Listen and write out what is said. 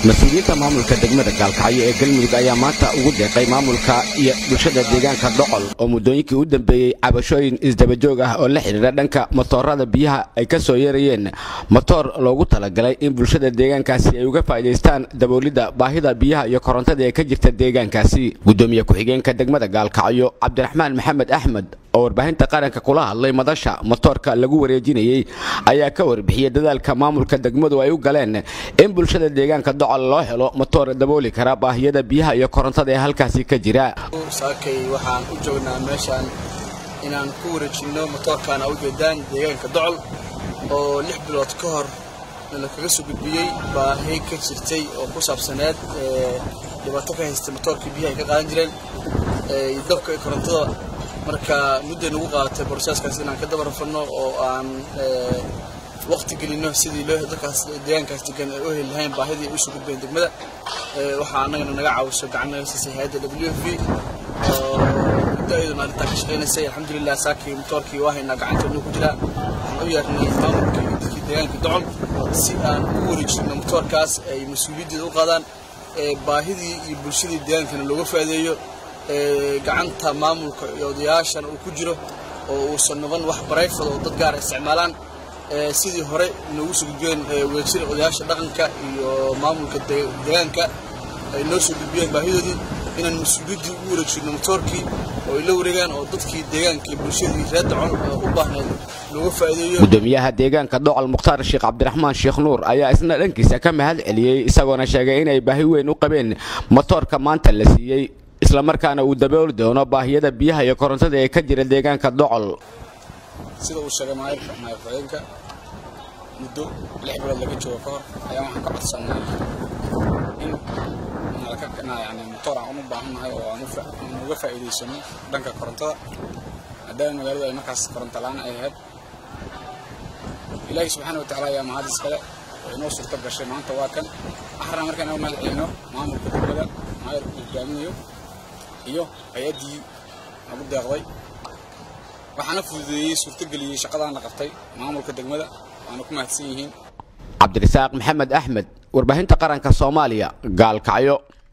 mas-uuliyiinta maamulka degmada gaalkacyo ee galmudug ayaa maanta ugu deeqay maamulka iyo bulshada deegaanka docol oo muddooyinkii u dambeeyey cabashooyin isdabajoog ah oo la xidhiidha dhanka matoorada biyaha ay ka soo yeerayeen matoor loogu talagalay in bulshada deegaankaasi ay uga faa'idaystaan daboolidda baahida biyaha iyo korontada ee ka jirta deegaankaasi gudoomiye ku-xigeenka degmada gaalkacyo cabdiraxmaan maxamed axmed oo warbaahinta qaranka kula hadlay madasha matoorka lagu wareejinayey ayaa ka warbixiyey dadaalka maamulka degmadu ay u galeen in bulshada deegaanka docol loo helo matoor dabooli kara baahiyada biyaha iyo korontada ee halkaasi ka jira saakay waxaan u joognaa meeshaan inaan ku wareejinno matoorkaana u jeedaan deegaanka docol oo lix bilood ka hor la kaga soo gudbiyey baahi ka jirtay oo ku saabsaneed dhibaato ka haystay matoorkii biyaha ay ka qaadan jireen iyo dabka iyo korontada marka mudday nagu qaadatay borosaaskaas inaan ka daba rafanno oo aan waqti gelino sidii loo dadkaas deegaankaas degan ay u heli lahayn baahidii ay usoo gudbeen degmada waxaa annagana naga caawiso gacan naga siisay hay-adda w f v oo muddo ayaduna arrintaa ka shaqaynaysay alxamdulilah saakii matoorkii waa haynaa gacanteenu ku jiraa waxaan u yeernay maamulka iyo dadkii deegaanka docol si aan ugu wareejino matoorkaas ay mas-uuliyaddeeda u qaadaan baahidii iyo bulshadii deegaankana looga faa'iideeyo gacanta maamulka iyo odayaashana uu ku jiro oo uusan noqon wax barayfad oo dad gaara isticmaalaan sidii hore noogu soo gudbiyeen wadajira odayaasha dhaqanka iyo maamulka deegaanka ay noo soo gudbiyeen baahidoodii inaan mas-uuliyaddii ugu wareejino matoorkii oo ay la wareegaan oo dadkii deegaanka iyo bulshadii reer docol u baahnayd looga faa'iideeyo gudoomiyaha deegaanka docol mukhtaar sheekh cabdiraxmaan sheekh nuur ayaa isna dhankiisa ka mahad celiyey isagoona sheegay inay baahi weyn u qabeen matoorka maanta la siiyey islamarkaana uu dabooli doono baahiyada biyaha iyo korontada ee ka jira deegaanka docol sida uu sheegay maayirka maayirku-xigeenka muddo lix bilood laga joogo ka hor ayaan waxaan ka codsannay in nalaka yani matoor aan u baahannahay oo aan uga faa'iidaysano dhanka korontada maadaama magaaladu ay markaas koronto la-aan ay ahayd ilaahi subxaana wa tacaala ayaa mahad iskale oo inoo suurto gashay maanta waa kan waxaan rabaa markaan inoo mahad celino maamulka degmada maayirku hogaaminayo iyo hay-addii nagu deeqday waxaana fududeeyey suurtogeliyey shaqadaan la qabtay maamulka degmada waana ku mahadsan yihiin cabdirasaaq maxamed axmed warbaahinta qaranka soomaaliya gaalkacyo